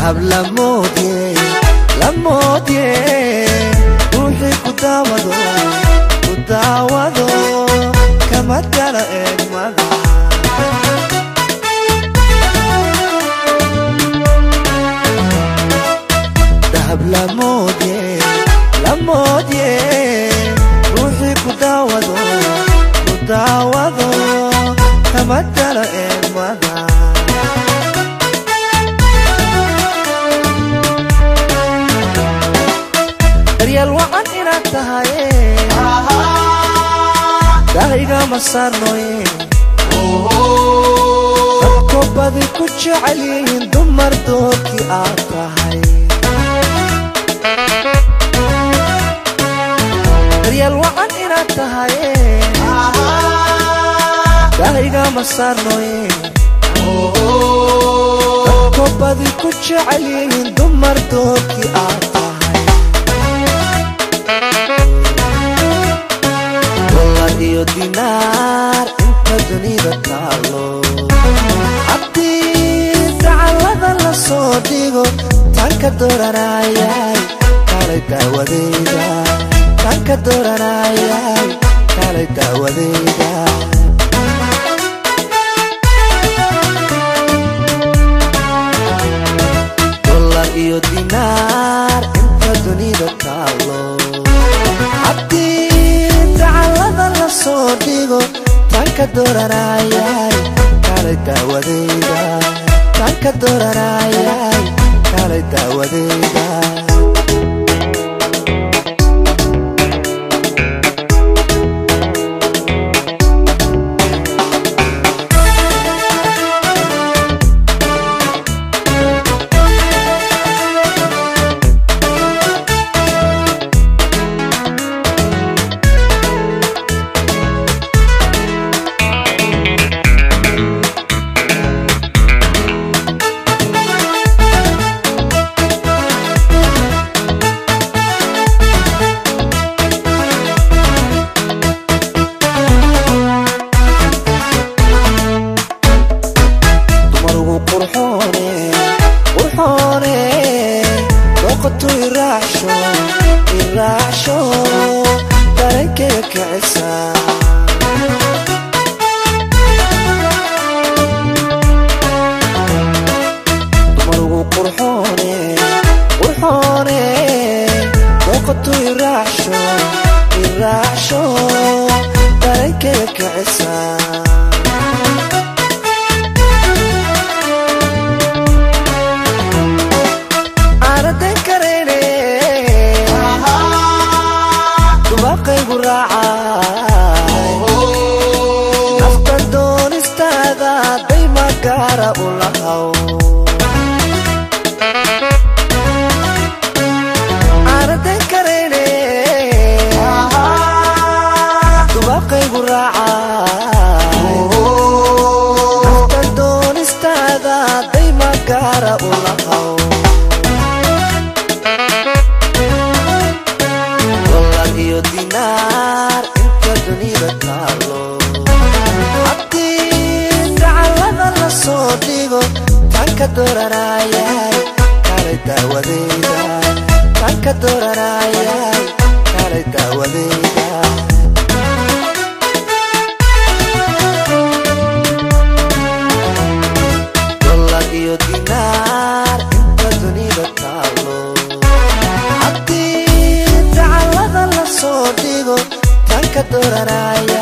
dahab lamoodye lamoodye ruuxii ku daawado ku daawado kama gala eegmada dahab lamoodye lamoodye ruuxii ku daawado ku daawado kama gala eegmada daryeel wacan inaad tahaye daahigama saarnoye dadko badi ku jecel yihiin dumar doorkii aad tahay daryeel wacan inaad tahaye daahigama saarnoye dadko badi ku jecel yihiin dumar doorkii aad tahay dolar iyo dinaar inta dunida taalo haddii dacallada la soo dhigo tanka dooranayay kalay daawadeyda tanka dooranayay kalay daawadeyda dolar iyo dinaar inta dunida taalo haddii dacallada la soo dhigo tanka dooranayay kalay daawadeyda tanka dooranayay kalay daawadeyda dumarugu qurxoone qurxoone dooqatu iraacsho iraacsho darankeyga kicisa dumarugu qurxoone qurxoone dooqatu iraacsho iraacsho darankeyga kicisa aanadan karayne dubaaqaygu raacay afkan doonistaada dayma gaara u lahaw aanadan karayne dubaaqaygu raacay afkan doonistaada dayma gaara u lahaw dolar iyo dinaar inta dunida taalo haddii dacallada la soo dhigo tanka dooranayay kalay daawadeyda tanka dooranayay kalay daawadeyda dolar iyo dinaar inta dunida taalo haddii dacallada la soo dhigo tanka dooranaya